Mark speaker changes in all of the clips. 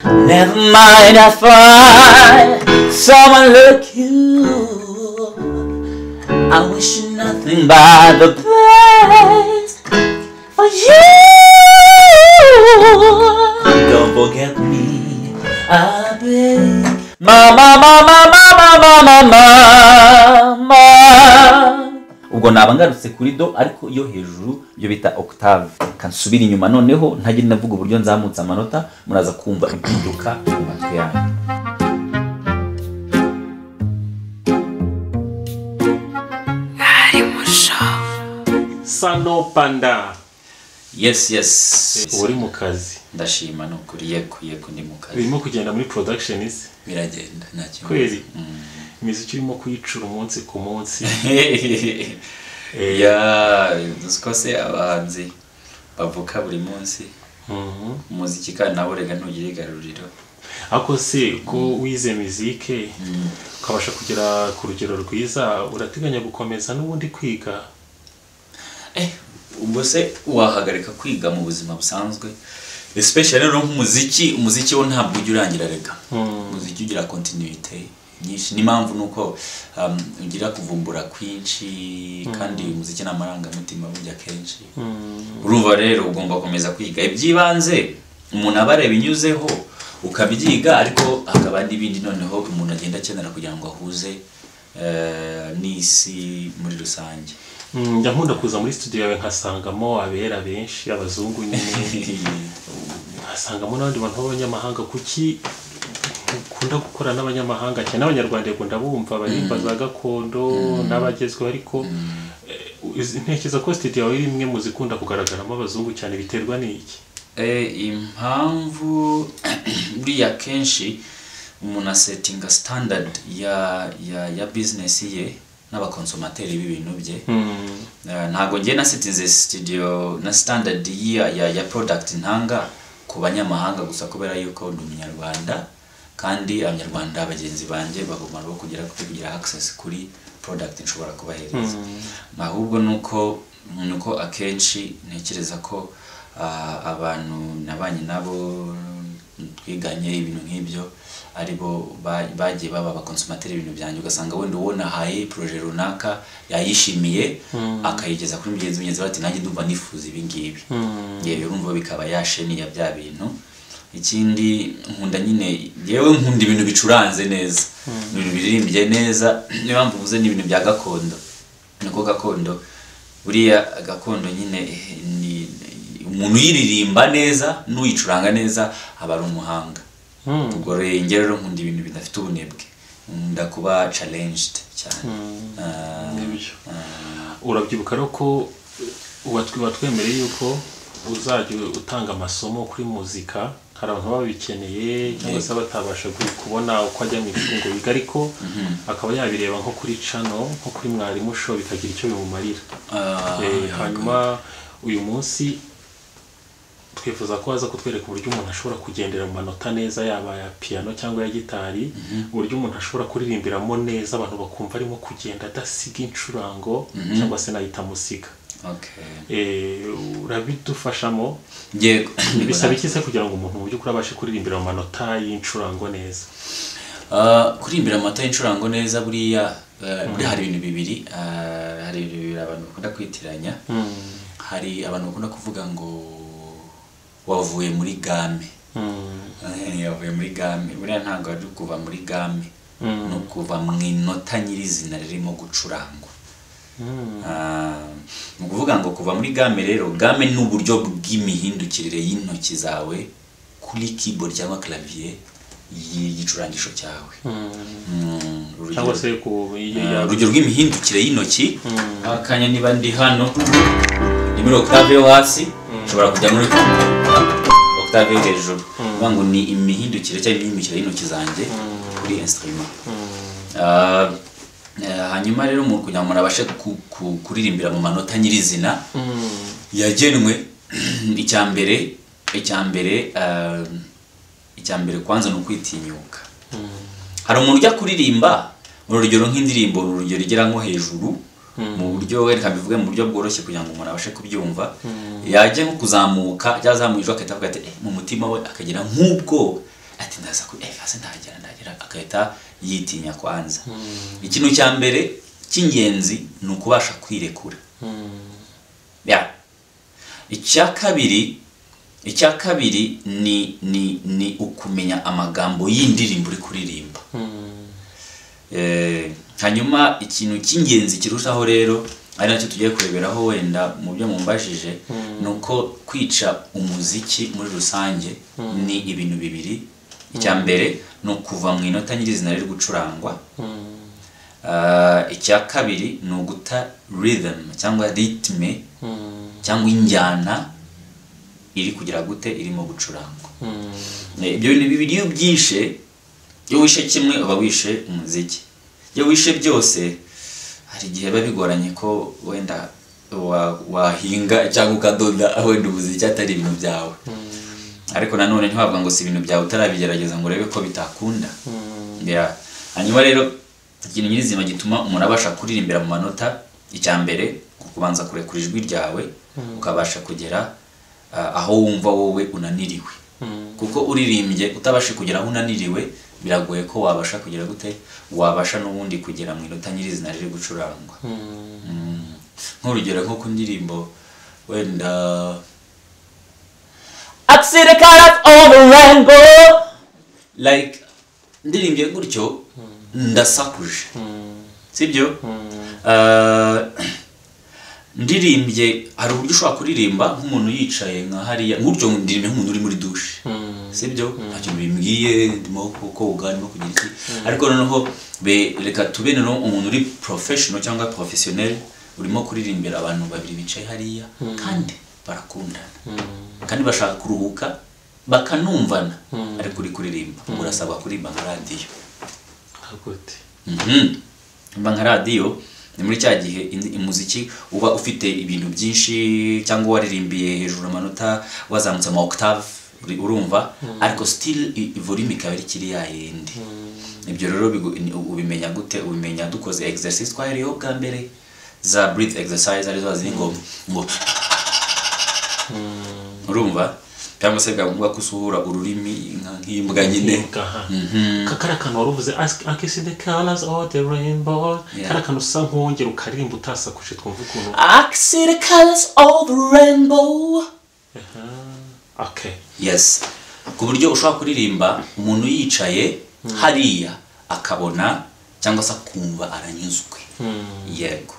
Speaker 1: Never mind, I find someone like you. I wish you nothing but the best for you. Don't forget me, I beg. Mama, mama, mama, mama, mama. ubwo naba ngarutse kuri do ariko iyo hejuru ibyo bita octave kansubira inyuma noneho ntajye navuga uburyo nzamutse amanota muraza kumva impinduka mu matwi yanyu
Speaker 2: sano panda
Speaker 1: yes yes
Speaker 2: uri mu kazi
Speaker 1: ndashima ni ukuri yego yego ndi mu kazi
Speaker 2: birimo kugenda muri production isi
Speaker 1: biragenda nta kintu
Speaker 2: kwezi imiziki urimo kuyicura umunsi ku munsi
Speaker 1: ya uzi ko se abahanzi bavuka buri munsi
Speaker 2: Mhm.
Speaker 1: umuziki kandi nawe urega ntugire igaruriro
Speaker 2: ariko se ko wize mizike ukabasha kugera ku rugero rwiza urateganya gukomeza n'ubundi kwiga
Speaker 1: Eh, ubwo se wahagarika kwiga mu buzima busanzwe especially rero nk'umuziki umuziki wo ntabwo ujya urangira rega umuziki ugira continuité nyinshi n'impamvu ni uko um, ugira kuvumbura kwinshi kandi umuziki ni amarangamutima burya kenshi urumva rero ugomba gukomeza kwiga iby'ibanze umuntu aba areba inyuzeho ukabyiga ariko hakaba n'ibindi noneho umuntu agenda akenera kugira ngo ahuze eh, n'isi muri rusange
Speaker 2: Mm, njya nkunda kuza muri studio yawe nkasangamo abera benshi abazungu nyine nkasangamo n'abandi bantu b'abanyamahanga kuki ukunda gukora n'abanyamahanga cyane n'abanyarwanda yego ndabumva barimba za gakondo n'abagezweho ariko eh, uzi- ntekereza ko studio yawe iri imwe mu zikunda kugaragaramo abazungu cyane biterwa n'iki
Speaker 1: Eh, impamvu buriya kenshi umuntu asetinga standard ya ya ya business ye n'abakonsomateri b'ibintu bye Eh, ntabwo njye nasitinze studio na standard ya ya, ya product ntanga ku banyamahanga gusa kubera yuko ndi umunyarwanda kandi abanyarwanda bagenzi banjye bagomba nabo kugera kugira access kuri product nshobora kubahereza ahubwo nuko nuko akenshi ntekereza ko ah, abantu nabanye nabo twiganye ibintu nk'ibyo ari bo ba- bagiye baba abakonsumateri ibintu byanjye ugasanga wenda uwo nahaye poroje runaka yayishimiye akayigeza kuri mugenzi mugenzi we ati nanjye ndumva nifuza ibi ngibi yewe urumva bikaba yasheniya bya bintu ikindi nkunda nyine yewe nkunda ibintu bicuranze neza ibintu biririmbye neza niyo mpamvu uvuze ni ibintu bya gakondo niko gakondo buriya gakondo nyine eh, ni umuntu uyiririmba neza n'uyicuranga neza aba ari umuhanga ubwo rero njye rero nkunda ibintu bidafite ubunebwe nkunda kuba challenged cyane Ah,
Speaker 2: nibyo urabyibuka rero ko watwe- watwemereye yuko uzajya utanga amasomo kuri muzika hari abantu baba babikeneye cyangwa se batabasha gu- kubona uko ajya mu ishuri ngo biga ariko akaba yabireba nko kuri cano nko kuri mwarimu show bikagira icyo bimumarira
Speaker 1: ah,
Speaker 2: Eh, hanyuma uyu munsi twifuza ko haza kutwereka uburyo umuntu ashobora kugendera mu manota neza yaba ya piyano cyangwa ya gitari uburyo umuntu ashobora kuririmbiramo neza abantu bakumva arimo kugenda adasiga incurango cyangwa se nahita amusiga
Speaker 1: okay
Speaker 2: Eh, urabidufashamo
Speaker 1: Yego.
Speaker 2: bisaba iki se kugira ngo umuntu mu by'ukuri abashe kuririmbira mu manota y'incurango neza
Speaker 1: Ah, kurimbira amata y'incurango neza buriya eh, buriya hari ibintu bibiri ah, hari ibintu bibiri abantu bakunda kwitiranya hari abantu bakunda kuvuga ngo wavuye muri game Eh, yavuye muri game buriya ntabwo ari kuva muri game ni ukuva mu inota nyirizina ririmo gucurangwa Ah, ni ukuvuga ngo kuva muri game rero game ni uburyo bw'imihindukirire y'intoki zawe kuri keyboard cyangwa clavier y'igicurangisho cyawe Mm, urugero-
Speaker 2: cyangwa se ku
Speaker 1: Ah,
Speaker 2: ya-
Speaker 1: urugero rw'imihindukire y'intoki akanya niba ndi hano ni muri octave yo hasi nshobora kujya muri octave yo hejuru bivuga ngo ni imihindukire cyangwa imihindukire y'intoki zanjye kuri instrument Ah, eh, hanyuma rero mu kugira ngo umuntu abashe ku- ku- kuririmbira mu manota nyirizina yagenwe icya mbere icya mbere ah, icya mbere kwanza ni ukwitinyuka hari umuntu ujya kuririmba mu rugero nk'indirimbo ni urugero igera nko hejuru mu buryo reka bivuge mu buryo bworoshye kugira ngo umuntu abashe kubyumva yajya nko kuzamuka cyangwa azamuye ijwi agahita avuga ati "Eh, mu mutima we akagira nk'ubwo ati ndaza kuri efase ndagera ndagera agahita yitinya kwanza ikintu cya mbere cy'ingenzi ni ukubasha kwirekura ya icya kabiri icya kabiri ni ni ni ukumenya amagambo y'indirimbo uri kuririmba Eh, hanyuma ikintu cy'ingenzi kirushaho rero ari nacyo tugiye kureberaho wenda mu byo mumbajije ni uko kwica umuziki muri rusange ni ibintu bibiri icya mbere ni ukuva mu inota nyirizina riri gucurangwa Ah, icya kabiri ni uguta rhythm cyangwa ritme cyangwa injyana iri kugira gute irimo gucurangwa Eh, ibyo bintu bibiri iyo byishe iyo wishe kimwe uba wishe umuziki iyo wishe byose hari igihe biba bigoranye ko wenda wa- wahinga cyangwa ukadoda wenda umuziki atari ibintu byawe ariko nanone ntiwavuga ngo si ibintu byawe utarabigerageza ngo urebe ko bitakunda Yeah. hanyuma rero ikintu nyirizima gituma umuntu abasha kuririmbira mu manota icya mbere kubanza kurekura ijwi ryawe ukabasha kugera ah, aho wumva wowe unaniriwe kuko uririmbye utabasha kugera aho unaniriwe biragoye ko wabasha kugera gute wabasha n'ubundi kugera mu inota nyirizina riri gucurangwa Mm. nk'urugero nko ku ndirimbo wenda
Speaker 3: Absirikara overango.
Speaker 1: like ndirimbye gutyo ndasakuje sibyo Ah, ndirimbye hari uburyo ushobora kuririmba nk'umuntu yicaye nka hariya nk'uryo ndirimbye nk'umuntu uri muri dushe sibyo ntacyo bimbwiye ndimo koga ndimo kugira iki ariko noneho be- reka tube noneho umuntu uri professional cyangwa professionnel urimo kuririmbira abantu babiri bicaye hariya kandi barakundana kandi bashaka kuruhuka bakanumvana ariko uri kuririmba urasabwa kuririmba nka radiyo
Speaker 2: hakote
Speaker 1: Mhm. mba nka radiyo ni muri cya gihe indi- umuziki uba ufite ibintu byinshi cyangwa waririmbiye hejuru amanota wazamutse ama octave uri- urumva ariko still i- i- volume ikaba iri kiri ya yindi ibyo rero bigu- ni- ubimenya gute ubimenya dukoze exercise twahereyeho bwa mbere za breath exercise arizo ziri ngo ngo urumva cyangwa se bwavuga ko usuhura ururimi nka- nk'imbwa nyine
Speaker 2: kakari akantu wari uvuze "Ask- akisi the colors of the rainbow
Speaker 1: Yeah.
Speaker 2: kari akantu usa nk'uwongera ukaririmba utasakuje twumva ukuntu
Speaker 3: I see the colors of the rainbow.
Speaker 2: okay
Speaker 1: yes ku buryo ushobora kuririmba umuntu yicaye hariya akabona cyangwa se akumva aranyuzwe yego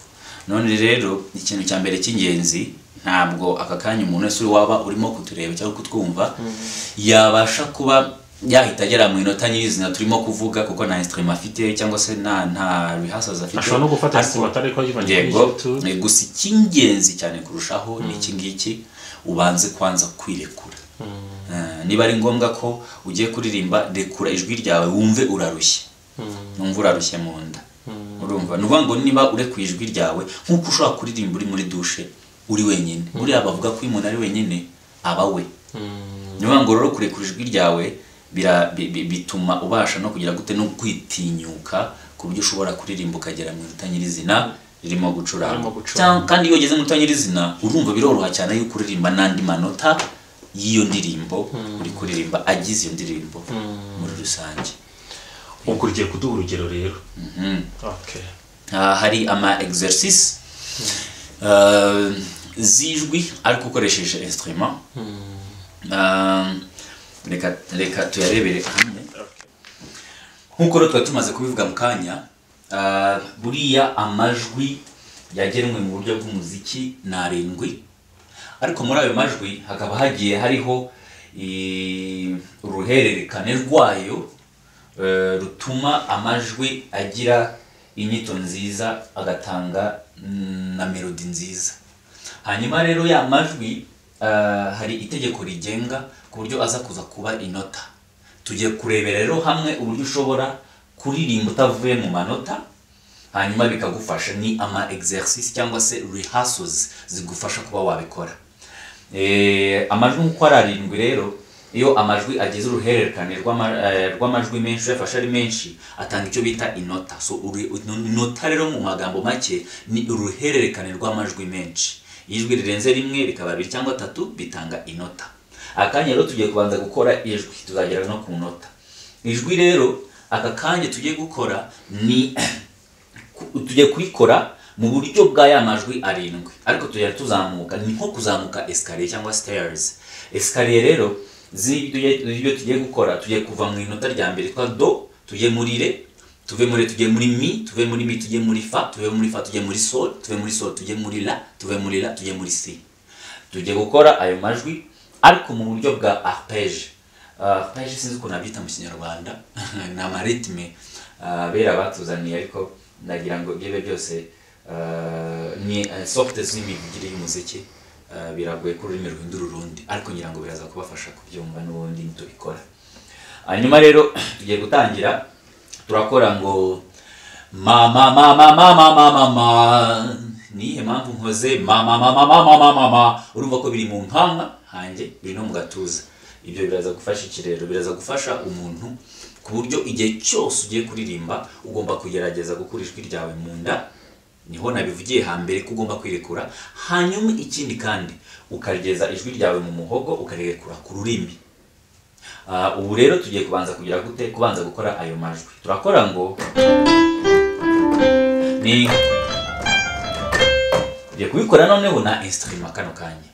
Speaker 1: none rero ikintu cya mbere cy'ingenzi ntabwo aka kanya umuntu wese uri waba urimo kutureba cyangwa kutwumva yabasha kuba yahita agera mu inota nyirizina turimo kuvuga kuko nta instrument afite cyangwa se nta nta rehearsals afite
Speaker 2: ashobora no gufata
Speaker 1: Ariko-
Speaker 2: instrument ariko yivanye kuri
Speaker 1: yego
Speaker 2: youtube
Speaker 1: ni gusa icy'ingenzi cyane kurushaho ni iki ngiki ubanze kwanza kwirekura Eh, niba ari ngombwa ko ugiye kuririmba rekura ijwi ryawe wumve urarushye numva urarushye mu nda urumva ni ukuvuga ngo niba urekuye ijwi ryawe nk'uko ushobora kuririmba uri muri dushe uri wenyine buriya bavuga ko iyo umuntu ari wenyine aba we niyo mpamvu rero kurekura ijwi ryawe bira- bi- bi- bituma ubasha no kugira gute no kwitinyuka ku buryo ushobora kuririmba ukagera mu iruta nyirizina ririmo gucuranga
Speaker 2: Ririmo gucuranga.
Speaker 1: Cyang- kandi iyo ugeze mu iruta nyirizina urumva biroroha cyane yuko uririmba n'andi manota y'iyo ndirimbo uri kuririmba agize iyo ndirimbo muri rusange
Speaker 2: ubwo ugiye kuduha urugero rero
Speaker 1: Mhm.
Speaker 2: okay
Speaker 1: Ah, hari ama exercice ah, z'ijwi ariko ukoresheje instrument Ah, reka reka tuyarebere hamwe nk'uko rero tuba tumaze kubivuga mu kanya ah, buriya amajwi yagenwe mu buryo bw'umuziki ni arindwi ariko muri ayo majwi hakaba hagiye hariho eh, uruhererekane rwayo eh, rutuma amajwi agira inyito nziza agatanga mm, na melodi nziza hanyuma rero ya majwi ah, hari itegeko rigenga ku buryo aza kuza kuba inota tugiye kurebera rero hamwe uburyo ushobora kuririmba utavuye mu manota hanyuma bikagufasha ni ama exercice cyangwa se rehearsals zigufasha kuba wabikora Eh, amajwi nk'uko ari arindwi rero iyo amajwi agize uruhererekane rw'ama- eh, rw'amajwi menshi uyafashe ari menshi atanga icyo bita inota so uri- inota rero mu magambo make ni uruhererekane rw'amajwi menshi ijwi rirenze rimwe bikaba bibiri cyangwa atatu bitanga inota akanya rero tugiye kubanza gukora ijwi tuzagera no ku nota ijwi rero aka kanya tugiye gukora ni tugiye kuyikora mu buryo bwa ya majwi arindwi ariko tujya tuzamuka ni nko kuzamuka esikariye cyangwa siteyarizi esikariye rero z'ibyo tugiye gukora tugiye kuva mu inota rya mbere twa do tujye muri re tuve muri tujye muri mi tuve muri mi tujye muri fa tuve muri fa tujye muri sol tuve muri sol tujye muri la tuve muri la tujye muri si tujye gukora ayo majwi ariko mu buryo bwa arpeje arpeje sinzi ukuntu nabyita mu kinyarwanda ni amaritime bera batuzaniye ariko nagira ngo byebe byose ni sofute z'imivugire y'umuziki biragoye ko ururimi ruhindura urundi ariko ngira ngo biraza kubafasha kubyumva n'ubundi tubikora hanyuma rero tugiye gutangira turakora ngo mama mama mama mama mama ni iyihe mpamvu nkoze mama mama mama mama mama urumva ko biri mu nkanga hanjye biri no mu gatuza ibyo biraza gufasha iki rero biraza gufasha umuntu ku buryo igihe cyose ugiye kuririmba ugomba kugerageza gukura ijwi ryawe mu nda niho nabivugiye hambere ko ugomba kwirekura hanyuma ikindi kandi ukarigeza ijwi ryawe mu muhogo ukarirekura ku rurimi Ah, ubu rero tugiye kubanza kugira gute kubanza gukora ayo majwi turakora ngo ni tugiye kubikora noneho na instrument kano kanya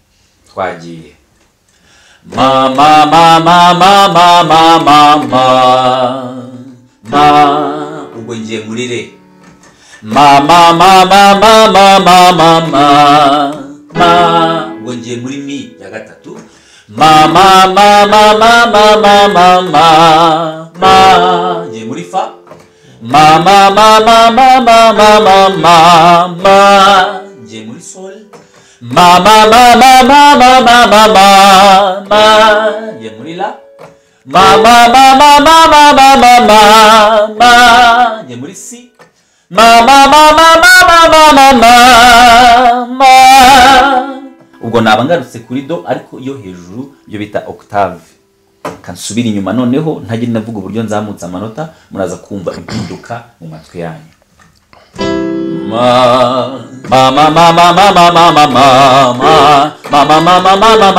Speaker 1: twagiye ma ma ma ma ma ma ma ma ma ma ubwo ngiye muri re ma ma ma ma ma ma ma ma ma ma ubwo ngiye muri mi ya gatatu ma ma ma ma ma ma ma ma ma ma ngiye muri fa ma ma ma ma ma ma ma ma ma ma ngiye muri sol ma ma ma ma ma ma ma ma ma ma ngiye muri la ma ma ma ma ma ma ma ma ma ma ngiye muri si ma ma ma ma ma ma ma ma ma ma ubwo naba ngarutse kuri do ariko iyo hejuru iyo bita octave kansubira inyuma noneho ntajye navuga uburyo nzamutse amanota muraza kumva impinduka mu matwi yanyu ma ma ma ma ma ma ma ma ma ma ma ma ma ma ma ma ma ma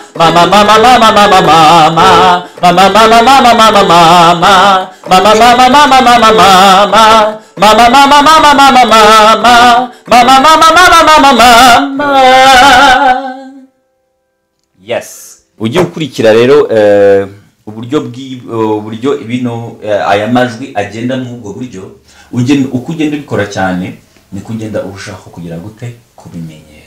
Speaker 1: ma ma ma ma ma ma ma ma ma ma yes ujye ukurikira rero eh, uburyo bw'i- uburyo bino eh, aya majwi agenda muri ubwo buryo ugenda- uko ugenda ubikora cyane niko ugenda urushaho kugira gute kubimenyera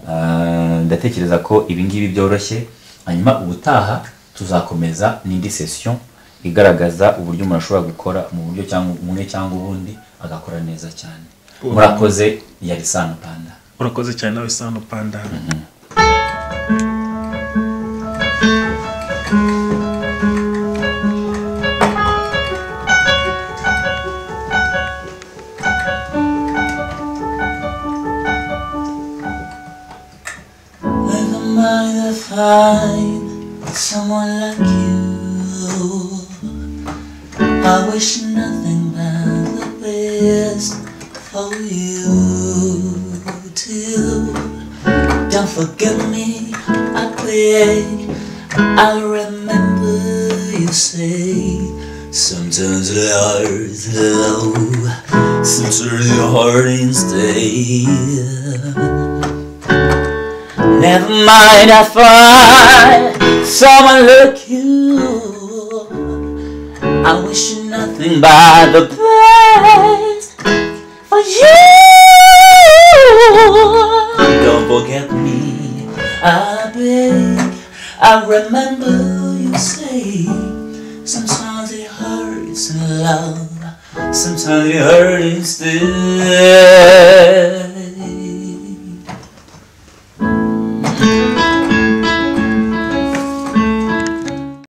Speaker 1: Ah, ndatekereza ko ibi ngibi byoroshye hanyuma ubutaha tuzakomeza n'indi session igaragaza uburyo umuntu ashobora gukora mu buryo cyangwa umwe cyangwa ubundi agakora neza cyane murakoze yari sano panda
Speaker 2: urakoze cyane nawe sano panda
Speaker 3: Never mind I find someone like you. I wish nothing but the best for you too. Don't forget me, I beg. I'll remember you say. Sometimes the heart is low, sometimes the heart is dead. Never mind, I find someone like you. I wish you nothing but the best for you. Don't forget me, I beg. I remember you say sometimes it hurts in love, sometimes it hurts still.